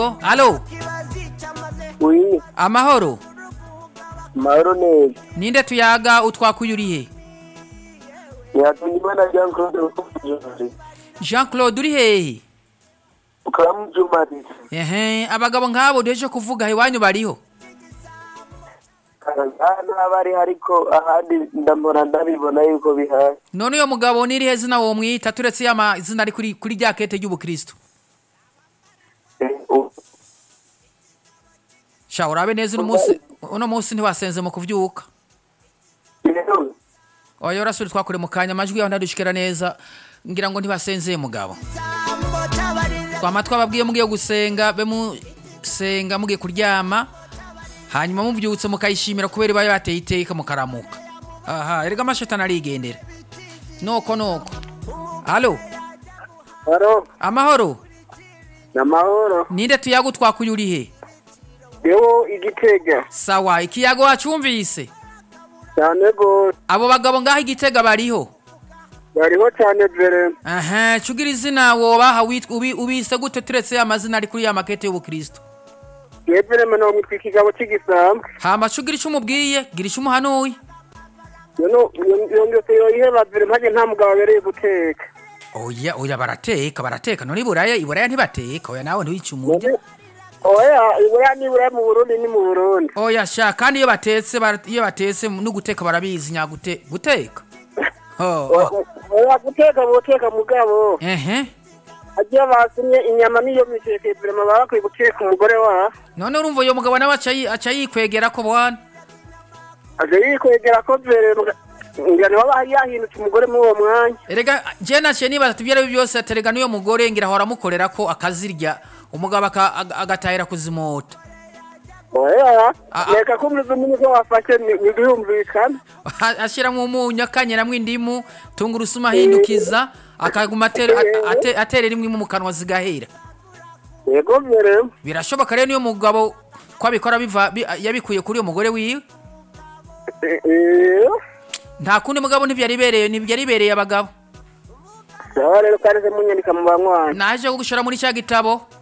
Alo, Oui, amahoro. mahoro neza. Ninde tuyaga utwakuye urihe? Yakundimana Jean Claude Ukumujumari. Jean Claude uri hehe? Ukamujumari. Ehe, abagabo nk'abo deje kuvuga iwanyu bariho. Hano abari ariko ahandi ndambona ndabibona yuko bihari. None uyo mugabo ni irihe zina wo mwita turetse yama izina ari kuri kuri rya kete ry'ubukristo. Eh, u- Sha urabe neza uno munsi uno munsi ntiwasenze mu kuvyuka. rero, Oya urasuri twakure mu kanya amajwi yaho ndadushikira neza ngira ngo ntibasenze mugabo. Twama twababwiye mugiye gusenga be musenga mugiye kuryama hanyuma muvyutse mukayishimira kubera ibaye bateye iteka mukaramuka. Aha, erega amashetani arigendera. Noko noko. Alo, Haro, amahoro. namahoro. Ninde tuyago twakuye urihe? Dewo igitega. Sawa, ikiyago wacumvise. Cyane gose. Abo bagabo ngaho igitega bariho. Bariho cyane vere. Aha, cugira izina wobaha witwa ubi, ubise gute turetse amazina ari kuri ya makete y'ubukristo. Yevere meno mwitwa ikigabo cy'igisambu. Hama cugira ico umubwiye, gira ico umuhanuye. Yono yongese yoyiheba vere mpage nta mugabo abereye guteka. Oya, oya barateka, barateka. None iburaya, iburaya ntibateka. Oya nawe ntiwice umurya. None- Oya, ibura nibura mu Burundi ni mu Burundi. Oya sha, kandi iyo batetse, bara- iyo batetse no guteka barabizi nyagute guteka. Oh, oh. Oya guteka boteka mugabo. Ehe. Agiye basimye inyama niyo misheke vere baba bakwiye guteka umugore wa. None urumva uyo mugabo nawe aca yi- aca yikwegera ko bwana. Aje yikwegera ko vere ngira ni waba yahindutse umugore muri uwo mwanya. Erega je naciye nibaza ati ibyo byose aterega n'uyo mugore ngira ahora amukorera ko akazirya umugabo aka- aga- agatahira kuzimota. Oya, Ah, ah. reka kumuriza umuntu ko wafashe ntibihumvikana. ashyiramo umunyu akanyeramo indimu tungurusumu ahindukiza akaguma atere- ate- ate- aterera imwe mu kanwa zigahera Yego vere. birashoboka rero niyo mugabo ko abikora biva bi- yabikuye kuri uyo mugore wiwe Eh, eh. nta kundi mugabo ntibyaribereye ntibyaribereye abagabo Sawa rero kandi se munyandika mu banywanyi. naje gushora muri cya gitabo